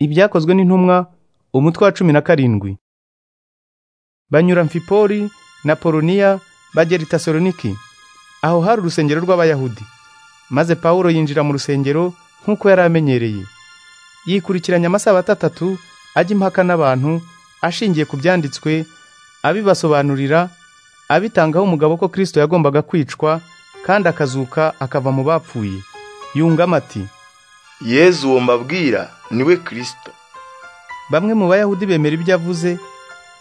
ibyakozwe n'intumwa umutwe wa cumi na karindwi banyura mfipori na poloniya bagera i tasoloniki aho hari urusengero rw'abayahudi maze pawulo yinjira mu rusengero nk'uko yari amenyereye yikurikiranya amasabato atatu ajya impaka n'abantu ashingiye ku byanditswe abibasobanurira abitangaho umugabo ko kristo yagombaga kwicwa kandi akazuka akava mu bapfuye yungamo ati yezu uwo mbabwira niwe kirisito bamwe mu bayahudi bemera ibyo avuze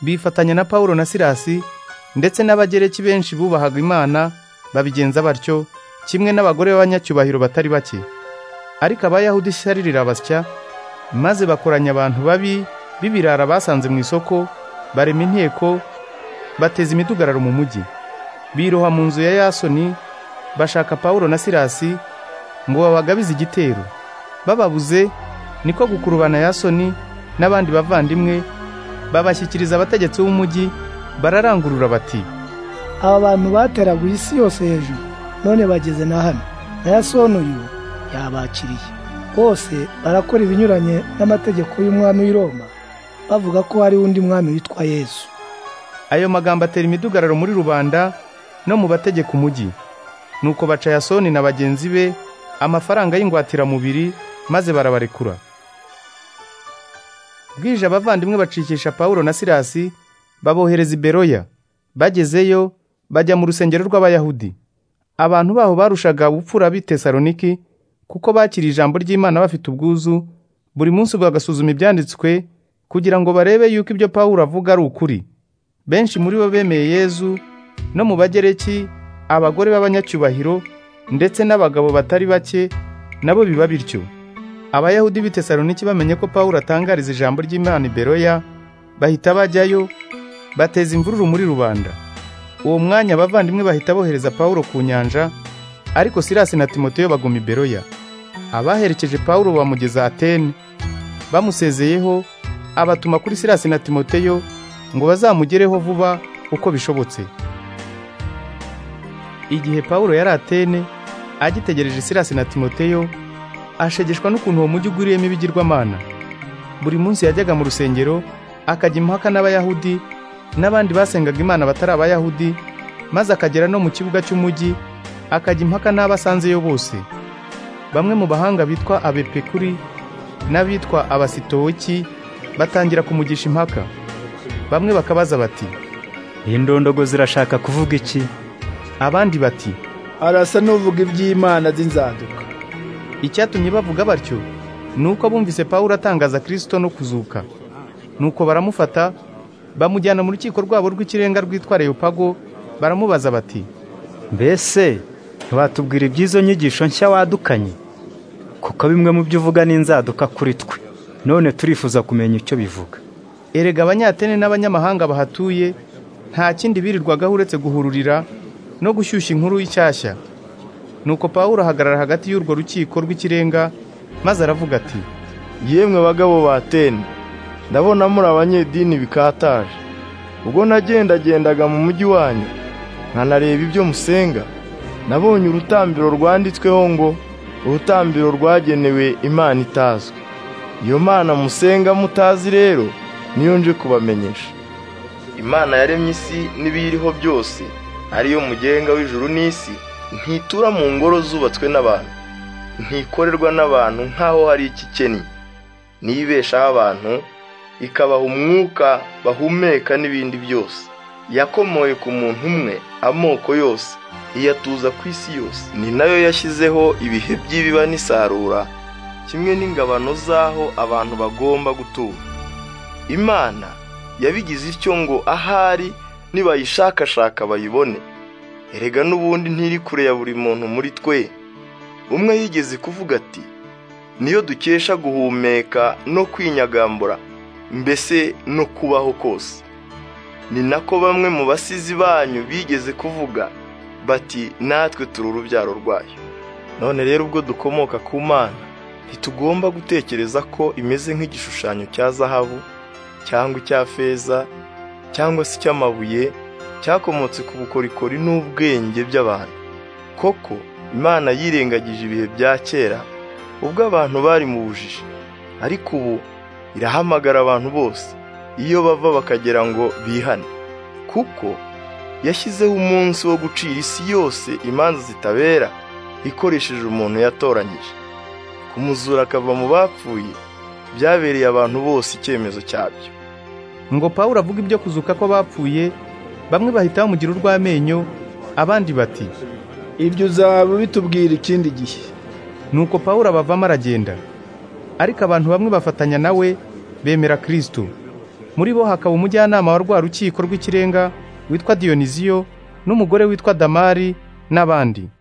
bifatanya na pawulo na silasi ndetse n'abagereki benshi bubahaga imana babigenza batyo kimwe n'abagore b'abanyacyubahiro batari bake ariko abayahudi ishyari rirabasya maze bakoranya abantu babi b'ibirara basanze mu isoko barema inteko bateza imidugararo mu mujyi biroha mu nzu ya yasoni bashaka pawulo na silasi ngo babagabize igitero bababuze niko gukurubana yasoni n'abandi bavandimwe babashyikiriza abategetsi b'umujyi bararangurura bati aba bantu bateraguye isi yose hejuru none bageze na hano na yasoni uyu yabakiriye bose barakora ibinyuranye n'amategeko y'umwami w'i Roma bavuga ko hari undi mwami witwa yesu ayo magambo atera imidugararo muri rubanda no mu bategeka umujyi nuko baca yasoni na bagenzi be amafaranga y'ingwatiramubiri maze barabarekura bwije abavandimwe bacikisha pawulo na silasi babohereza i beroya bagezeyo bajya mu rusengero rw'abayahudi abantu baho barushaga ubupfura b'i tesaloniki kuko bakiriye ijambo ry'imana bafite ubwuzu buri munsi bagasuzuma ibyanditswe kugira ngo barebe yuko ibyo pawulo avuga ari ukuri benshi muri bo bemeye yezu no mu bagereki abagore b'abanyacyubahiro ndetse n'abagabo batari bake nabo biba bityo abayahudi b'i tesaloniki bamenye ko pawulo atangariza ijambo ry'imana i beroya bahita bajyayo bateza imvururu muri rubanda uwo mwanya abavandimwe bahita bohereza pawulo ku nyanja ariko silasi na timoteyo baguma i beroya abaherekeje pawulo bamugeza atene bamusezeyeho abatuma kuri silasi na timoteyo ngo bazamugereho vuba uko bishobotse igihe pawulo yari atene agitegereje silasi na timoteyo ashegeshwa n'ukuntu uwo mujyi ugwiriyemo ibigirwamana buri munsi yajyaga mu rusengero akajya impaka n'abayahudi n'abandi basengaga imana batari abayahudi maze akagera no mu kibuga cy'umujyi akajya impaka n'abasanzeyo bose bamwe mu bahanga bitwa abepekuri n'abitwa abasitowoki batangira kumugisha impaka bamwe bakabaza bati iyi ndondogo zirashaka kuvuga iki abandi bati arasa n'uvuga iby'imana z'inzaduka icyatumye bavuga batyo ni uko bumvise pawulo atangaza kirisito no kuzuka nuko baramufata bamujyana mu rukiko rwabo rw'ikirenga rwitwa leopago baramubaza bati mbese ntiwatubwira iby'izo nyigisho nshya wadukanye kuko bimwe mu byo uvuga n'inzaduka kuri twe none turifuza kumenya icyo bivuga erega abanyatene n'abanyamahanga bahatuye nta kindi birirwagaho uretse guhururira no gushyushya inkuru y'ishyashya nuko pawulo ahagarara hagati y'urwo rukiko rw'ikirenga maze aravuga ati yemwe bagabo ba teni ndabona muri abanyedini bikataje ubwo nagendagendaga mu mujyi wanyu nkanareba ibyo musenga nabonye urutambiro rwanditsweho ngo urutambiro rwagenewe imana itazwi iyo mana musenga mutazi rero niyo nje kubamenyesha imana yaremye isi n'ibiyiriho byose ariyo mugenga w'ijuru n'isi ntitura mu ngoro zubatswe n'abantu ntikorerwa n'abantu nk'aho hari ikikennye niyibeshaho abantu ikabaha umwuka bahumeka n'ibindi byose yakomoye ku muntu umwe amoko yose iyatuza ku isi yose ni nayo yashyizeho ibihe by'ibiba n'isarura kimwe n'ingabano z'aho abantu bagomba gutura imana yabigize ityo ngo ahari nibayishakashaka bayibone erega n'ubundi ntiri kure ya buri muntu muri twe umwe yigeze kuvuga ati niyo dukesha guhumeka no kwinyagambura mbese no kubaho kose ni nako bamwe mu basizi banyu bigeze kuvuga bati natwe turi urubyaro rwayo none rero ubwo dukomoka ku mana ntitugomba gutekereza ko imeze nk'igishushanyo cya zahabu cyangwa icya feza cyangwa se icy'amabuye cyakomotse ku bukorikori n'ubwenge by'abantu koko imana yirengagije ibihe bya kera ubwo abantu bari mu bujiji ariko ubu irahamagara abantu bose iyo bava bakagira ngo bihane kuko yashyizeho umunsi wo gucira isi yose imanza zitabera ikoresheje umuntu yatoranyije kumuzura akava mu bapfuye byabereye abantu bose icyemezo cyabyo ngo pawulo avuga ibyo kuzuka ko bapfuye bamwe bahita bamugira urw'amenyo abandi bati ibyo uzaba bitubwira ikindi gihe nuko pawulo abavamo aragenda ariko abantu bamwe bafatanya nawe bemera kirisito muri bo hakaba umujyanama wa rwa rukiko rw'ikirenga witwa diyoniziyo n'umugore witwa damari n'abandi